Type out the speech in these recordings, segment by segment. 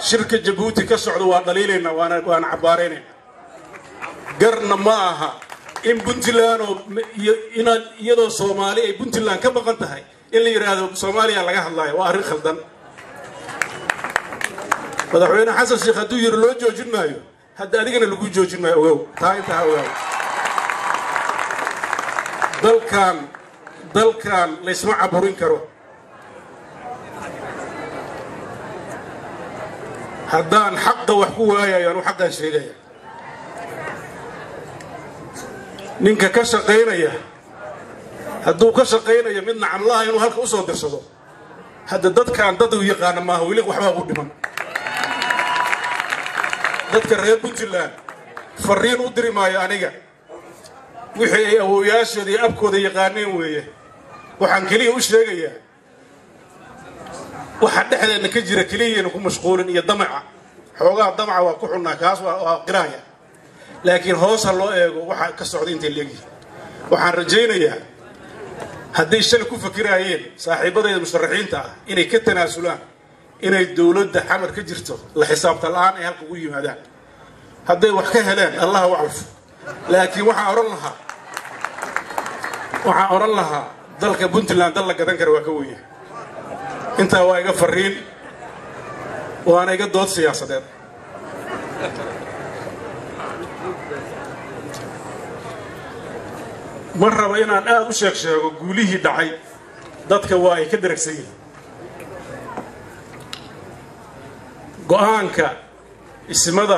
shirka jabuuti ka socdo waa dhaliilaynaa waana waana cabbaaraynayna garna ma aha in puntland oo inaad iyadoo soomaali ay puntland ka maqan tahay in la yidhaahdo soomaaliya laga hadlaayo waa arrin khaldan madaxweyne xasan sheekh hadduu yiri loo joojin maayo hadda adigana lagu joojin maayo ogow taa intaa ha ogaaw dalkan dalkan laysma caburin karo haddaan xaqa wax ku waayayo anu xaqaan sheegaya ninka ka shaqaynaya hadduu ka shaqaynayo mid nacamlaha inuu halka u soo dirsado hadda dadkaan dad u yaqaana maaha weli waxbaa u dhiman dadka reer puntland fariin u diri maayo aniga wixii ay awooyaashooda iyo abkooda yaqaaneen weeye waxaan keliya u sheegayaa waxa dhexdeenna ka jira keliyaynu ku mashquulin iyo damaca xoogaha damaca waa ku xunnaa kaas waa qiraaya laakiin hoos ha loo eego waxa ka socda intay leegyihin waxaan rajaynayaa hadday shalay ku fakiraayeen saaxiibadayda musharaxiinta ah inay ka tanaasulaan inay dowladda xamar ka jirto la xisaabta la-aan ay halka ugu yimaadaan hadday wax ka heleen allah u calfo laakiin waxaan odhan lahaa waxaan odhan lahaa dalka puntland dal la gadan kara waa ka wenya intaa waa iga fariin waana iga dood siyaasadeed ma raba inaan aada u sheeg sheego guulihii dhacay dadka waa ay ka daragsan yihiin go-aanka ismada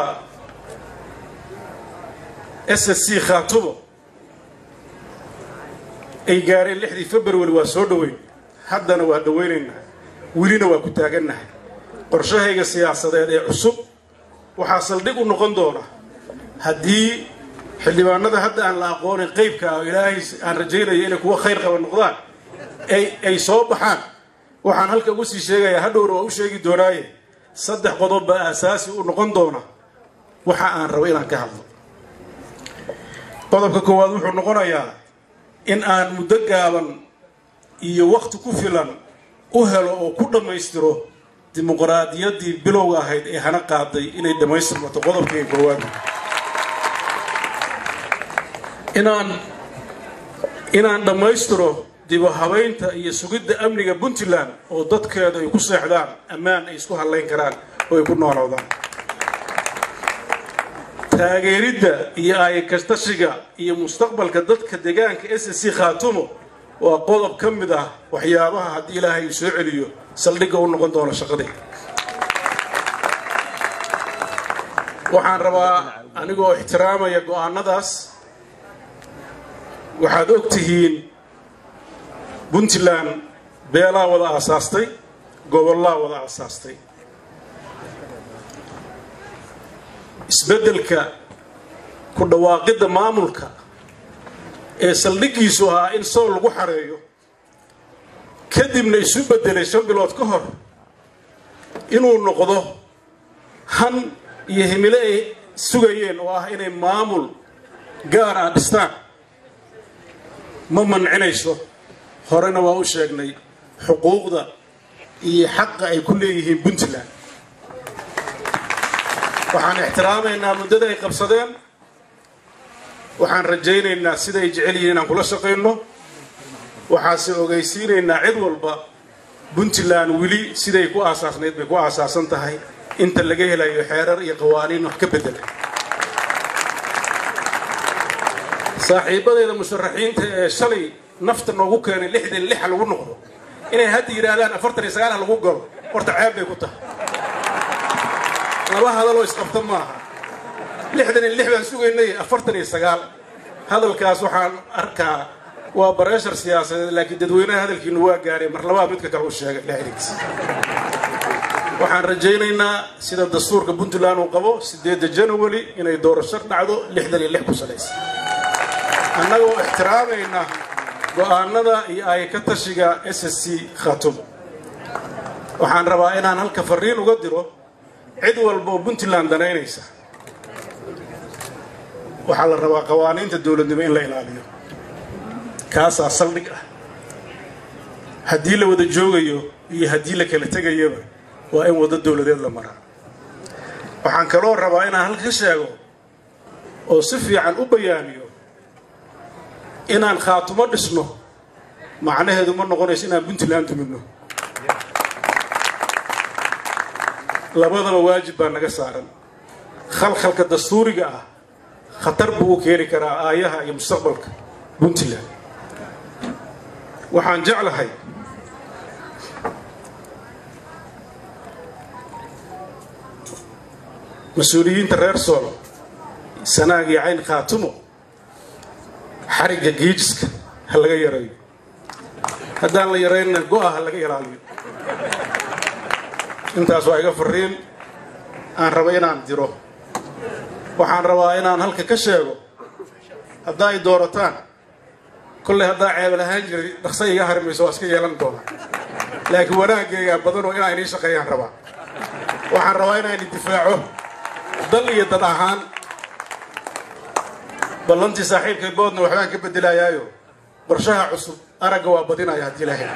s s c khaatumo ay gaareen lixdii february waa soo dhoweyn haddana waa dhowaynaynaa welina waa ku taagannahay qorshahayga siyaasadeed ee cusub waxaa saldhig u noqon doona haddii xildhibaanada hadda aan la aqoonin qaybka ah oo ilaahay aan rajaynayo inay kuwa khayr qaba noqdaan ay ay soo baxaan waxaan halka ugu sii sheegayaa hadhowna waa u sheegi doonaaye saddex qodob baa aasaasi u noqon doona waxa aan rabo inaan ka hadlo qodobka koowaad wuxuu noqonayaa in aan muddo gaaban iyo wakhti ku filan u helo oo ku dhammaystiro dimuqraadiyaddii bilowga ahayd ee hana qaaday inay dhammaystirmato qodobkayga koowaad inaan inaan dhammaystiro dibu habaynta iyo sugidda amniga puntland oo dadkeedu ay ku seexdaan ammaan ay isku hadlayn karaan oo ay ku nooloodaan taageeridda iyo aayakastashiga iyo mustaqbalka dadka deegaanka s c khaatumo waa qodob ka mid ah waxyaabaha haddii ilaahay uu soo celiyo saldhigga u noqon doono shaqadii waxaan rabaa anigoo ixtiraamaya go-aanadaas waxaad og tihiin puntland beelaa wada aasaastay gobollaa wada aasaastay isbeddelka ku dhawaaqidda maamulka ee saldhiggiisu ahaa in sool lagu xareeyo kadibna isu beddelay shan bilood ka hor inuu noqdo han iyo himilo ay sugayeen oo ah inay maamul gaar ah dhistaan ma mancinayso horena waa u sheegnay xuquuqda iyo xaqa ay ku leeyihiin puntland waxaan ixtiraamaynaa muddada ay qabsadeen waxaan rajaynaynaa siday jecel yihiin inaan kula shaqayno waxaase ogeysiinaynaa cid walba puntland weli siday ku aasaasnayd bay ku aasaasan tahay inta laga helayo xeerar iyo qawaaniin wax ka bedela saaxiibadeeda musharaxiinta ee shalay nafta noogu keenay lixdan lixa lagu noqdo inay hadda yidhaahdaan afartan iyo sagaal lagu galo horta ceeb bay ku tahay laba hadaloo isqabta maaha lixdan iyo lix baan sugaynay afartan iyo sagaal hadalkaas waxaan arkaa waa bareeshar siyaasadeed laakiin dadweynaha hadalkiinu waa gaaray mar labaad midka kale u sheegay lixdankiis waxaan rajaynaynaa sida dastuurka puntland uu qabo sideedda january inay doorasho dhacdo lixdan iyo lix ku salaysa annagoo ixtiraamayna go-aanada iyo ay ka tashiga s s c khatum waxaan rabaa inaan halka fariin uga diro cid walba oo puntland danaynaysa waxaa la rabaa qawaaniinta dowladnimo in la ilaaliyo kaasaa saldhig ah haddii la wada joogayo iyo haddii la kala tegayaba waa in waddo dowladeed la maraa waxaan kaloo rabaa inaan halka ka sheego oo si fiican u bayaamiyo inaan khaatumo dhisno macnaheedu ma noqonayso inaan puntland dumidno labadaba waajib baa naga saaran khalkhalka dastuuriga ah khatar buu u keeni karaa aayaha iyo mustaqbalka puntland waxaan jeclahay mas-uuliyiinta reer sool sanaag iyo cayn khaatumo xarigga geejiska ha laga yareeyo haddaan la yaraynna go-a ha laga ilaaliyo intaas waa iga fariin aan raba inaan diro waxaan rabaa inaan halka ka sheego haddaa ay doorataan kolley haddaa ceebal ahaan jiray dhaqsa iga harimayso waa iska yeelan doonaa laakiin wanaaggeegaa badanoo inaa inii shaqeeyaan rabaa waxaan rabaa inaan difaaco dal iyo dad ahaan ballantii saaxiibkay boodna waxbaan ka beddelayaayo qorshaha cusub aragga waa badinaya haddii ilaahay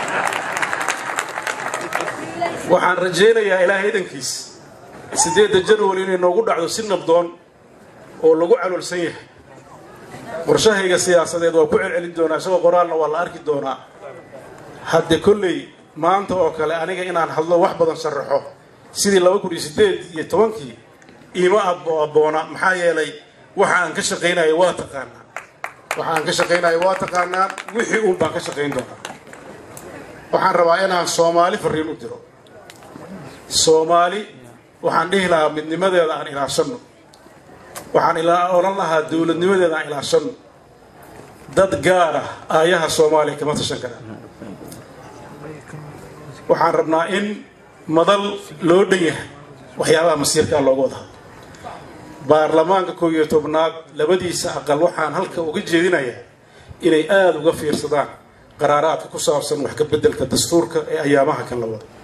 waxaan rajaynayaa ilaahay idankiis siddeedda janwari inay noogu dhacdo si nabdoon oo lagu caloolsan yahay qorshahayga siyaasadeed waa ku celcelin doonaa isagoo qoraalna waa la arki doonaa hadde kolley maanta oo kale aniga inaan hadlo wax badan sharaxo sidii laba kun iyo siddeed iyo tobankii iima abboona maxaa yeelay waxa aan ka shaqaynayo waa taqaanaa waxa aan ka shaqaynayo waa taqaanaa wixii uun baan ka shaqayn doonaa waxaan rabaa inaan soomaali fariin u diro soomaali waxaan dhihi lahaa midnimadeeda aan ilaashanno waxaan odhan lahaa dowladnimadeeda aan ilaashanno dad gaar ah aayaha soomaaliya kama tashan karaan waxaan rabnaa in madal loo dhan yahay waxyaabaha masiirkaa looga wada hadlo baarlamaanka koob iyo tobnaad labadiisa aqal waxaan halka uga jeedinayaa inay aada uga fiirsadaan qaraaraadka ku saabsan wax ka beddelka dastuurka ee ayaamaha kan la wado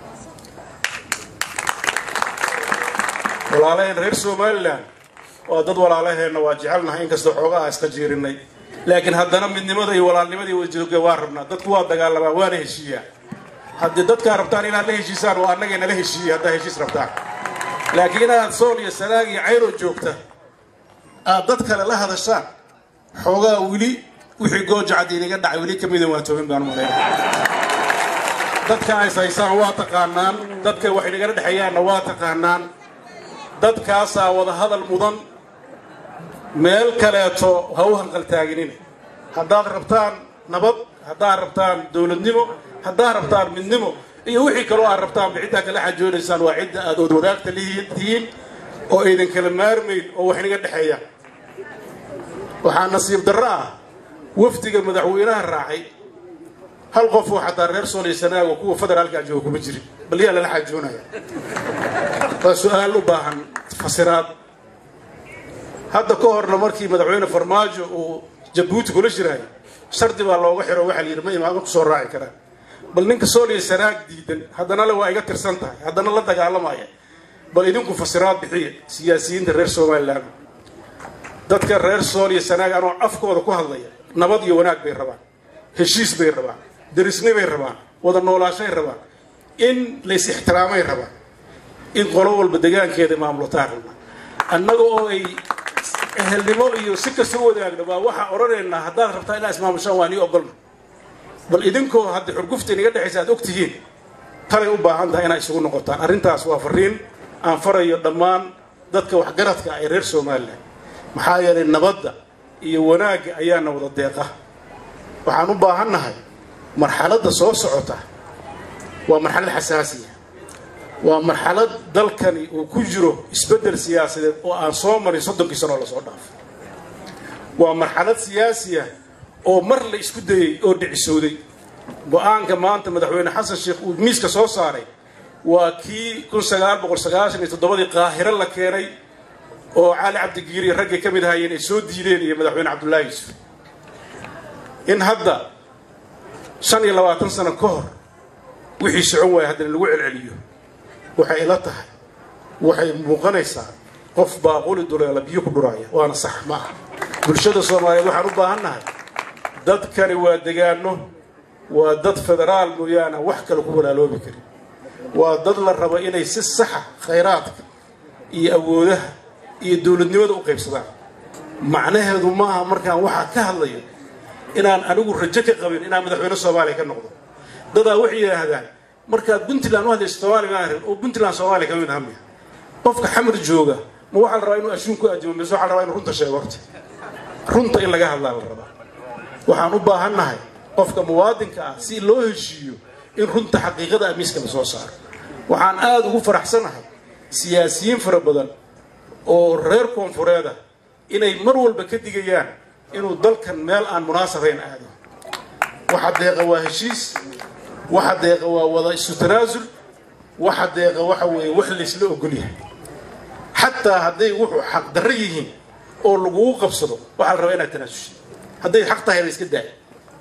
walaalaheen reer somalilan waa dad walaalaheenna waa jecelnahay inkastoo xoogaha iska jiirinay laakiin haddana midnimada iyo walaalnimadii wajooga waa rabnaa dadku waa dagaalamaa waana heshiiyaa haddii dadkaa rabtaan inaad la heshiisaan waa annagay nala heshiiya haddaa heshiis rabtaan laakiin inaad sool iyo sanaag iyo cayroo joogta aad dad kale la hadashaan xoogaa weli wixii goojacad inaga dhacay weli ka mida waa toobin baan malayna dadka ays haysaan waa taqaanaan dadka wax inagala dhexeeyaanna waa taqaanaan dadkaasaa wada hadal mudan meel kaleeto ha u hanqaltaaginina haddaad rabtaan nabad haddaad rabtaan dowladnimo haddaad rabtaan midnimo iyo wixii kaloo aad rabtaan ciddaa kala xajoonaysaan waa cidda aad ood wadaagta tihiin oo aydan kala maarmayn oo wax inaga dhexeeya waxaa nasiib darro ah wafdiga madaxweynaha raacay hal qof oo xataa reer sooliya sanaago kuwa federaalkaa jooga kuma jirin bal yaa lala xajoonaya waa su-aal u baahan fasiraad hadda ka horna markii madaxweyne farmaajo uu jabuuti kula jiraayo shardi baa looga xiro waxaa la yidhi ma imaama kusoo raaci karaan bal ninka sooliya sanaag diidan haddana le waa iga tirsan tahay haddana la dagaalamaya bal idinku fasiraad bixiya siyaasiyiinta reer somalilan dadka reer sooliya sanaag anoo afkooda ku hadlaya nabad iyo wanaag bay rabaan heshiis bay rabaan derisni bay rabaan wada noolaashay rabaan in lays ixtiraamay rabaan in qolo walba degaankeeda maamulataan rabnaa annaga oo ay ehelnimo iyo si kasta u wadaagna baa waxaa odhanaynaa haddaad rabtaa inaa ismaamushaan waa nii ogolna bal idinkoo hadda xurgufta inaga dhexaysa aad og tihiin talay u baahan tahay inaa isugu noqotaan arrintaas waa fariin aan farayo dhammaan dadka waxgaradka ee reer somalilan maxaa yeelay nabadda iyo wanaagga ayaana wada deeqa waxaan u baahannahay marxaladda soo socota waa marxalad xasaasiya waa marxalad dalkani uu ku jiro isbeddel siyaasadeed oo aan soo marin soddonkii sanoo lasoo dhaafay waa marxalad siyaasiya oo mar la isku dayey oo dhicisooday go-aanka maanta madaxweyne xasan sheekh uu miiska soo saaray waa kii kun sagaal boqol sagaashan iyo toddobadii qaahiro la keenay oo cali cabdigiiri raggay ka mid ahaayeen ay soo diideen iyo madaxweyne cabdullaahi yuusuf in hadda shan iyo labaatan sano ka hor wixii socon waaya haddana lagu celceliyo waxay ila tahay waxay muuqanaysaa qof baaquli duleela biyo ku dhuraaya waana sax ma aha bulshada soomaaliyeed waxaan u baahannahay dadkani waa degaano waa dad federaal mooyaane wax kale ku walaaloobi karin waa dad la rabo inay si saxa khayraadka iyo awoodaha iyo dowladnimada u qaybsadaan macnaheedu maaha markaan waxaa ka hadlayo inaan anigu rajo ka qabin inaan madaxweyne soomaaliya ka noqdo dadaa waxay yidhaahdaan markaad puntland u hadlayso soomaaliya ma arin oo puntland soomaaliya ka mid ahamiya qofka xamar jooga ma waxaa la rabaa inuu ashuun ku aadimo mise waxaa la rabaa inuu runta sheego horta runta in laga hadlaa la rabaa waxaan u baahannahay qofka muwaadinka ah si loo heshiiyo in runta xaqiiqada amiiska la soo saaro waxaan aada ugu faraxsanahay siyaasiyiin fara badan oo reer koonfureeda inay mar walba ka digayaan inuu dalkan meel aan munaasabayn aado waxa deeqa waa heshiis waxa deeqa waa wada isu tanaasul waxa deeqa waxa weeye wax laysla ogol yahay xataa hadday wuxuu xaq darro yihiin oo lagugu qabsado waxaa la rabaa inaad tanaasushay hadday xaq tahay la iska daaya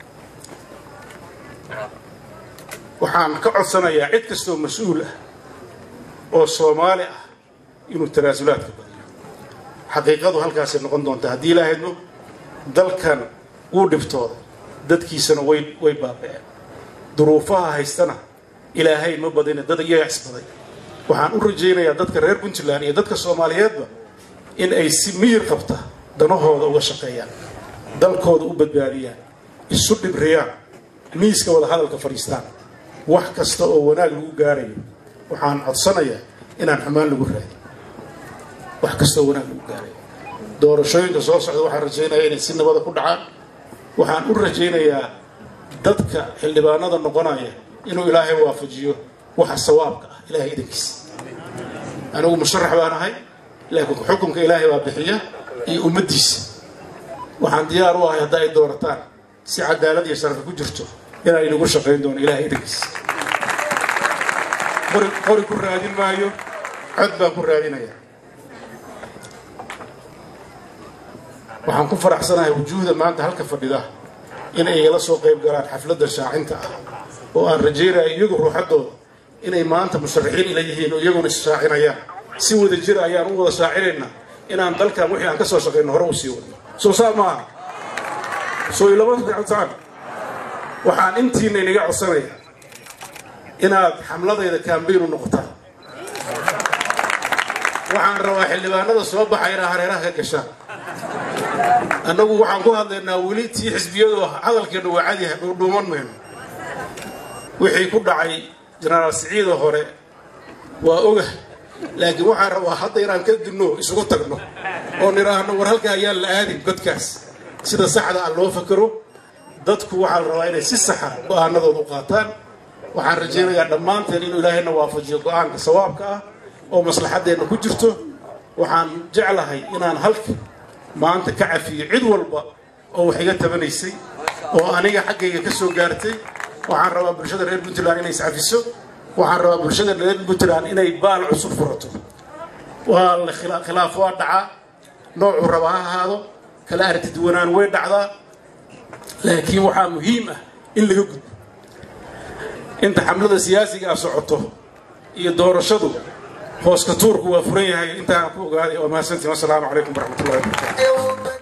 waxaan ka codsanayaa cid kastoo mas-uul ah oo soomaali ah inuu tanaasulaadka badiyo xaqiiqadu halkaasay noqon doontaa haddii ilaahayno dalkan wuu dhibtooda dadkiisana way way baaba'een duruufaha haystana ilaahay ma badina dad iyaga isbaday waxaan u rajaynayaa dadka reer puntland iyo dadka soomaaliyeedba in ay si miyir qabta danahooda uga shaqeeyaan dalkooda u badbaadiyaan isu dhibriyaan miiska wada hadalka fadhiistaan wax kasta oo wanaag lagu gaarayo waxaan codsanayaa inaan xumaan lagu raadin wax kasta oo wanaag lagu gaarayo doorashooyinka soo socda waxaan rajaynayaa inay si nabada ku dhacaan waxaan u rajaynayaa dadka xildhibaanada noqonaya inuu ilaahay waafajiyo waxa sawaabka ah ilaahay idankiisa anigu musharax baan ahay laakiin xukunka ilaahay baa bixiya iyo ummaddiisa waxaan diyaar u ahay hadda ay doorataan si cadaalad iyo sharafi ku jirto inaan inagu shaqayn doono ilaahay idankiisa qori qori ku raadin maayo cod baan ku raadinayaa waxaan ku faraxsanahay wujuuhda maanta halka fadhida in ay la soo qayb galaan xafladda shaacinta ah oo aan rajaynaya iyagu ruuxaddooda inay maanta musharaxiin ila yihiin oo iyaguna ishaacinayaan si wada jira ayaan u wada shaacinaynaa inaan dalkan wixii aan ka soo shaqayno hore u sii wadno soo saa maaha soo ilama socotaan waxaan intiina inaga codsanaya inaad xamladayda kaambaynu noqotaan waxaan rabaa xildhibaanada soo baxay inaa hareeraha ka gashaan annagu waxaan ku hadlaynaa weli tii xisbiyadu hadalkeennu waa cadyahay dhuudhuuman mayno wixii ku dhacay jenaraal siciida hore waa oga laakiin waxaan rabaa hadda inaan ka dinno isugu tagno oo nidhaahno war halka ayaan la aadin godkaas sida saxda ah loo fakero dadku waxaa la rabaa inay si saxa go-aanadooda u qaataan waxaan rajaynayaa dhammaanteen inuu ilaahayna waafajiyo go-aanka sawaabka ah oo maslaxaddeenna ku jirto waxaan jeclahay inaan halka maanta ka cafiyo cid walba oo wax iga tabanaysay oo aniga xaggayga ka soo gaartay waxaan rabaa bulshada reer puntland inay iscafiso waxaan rabaa bulshada reer puntland inay baal cusub furato waa la khilaaf waa dhacaa noocuu raba ha ahaado kala artiduwanaan way dhacdaa laakiin waxaa muhiim ah in laga gudbo inta xamlada siyaasiga ah socoto iyo doorashadu hooska tuurku waa furan yahay intaan ku ogaaday waa mahadsantiin wassalaamu calaykum waraxmatullahi wabarakatu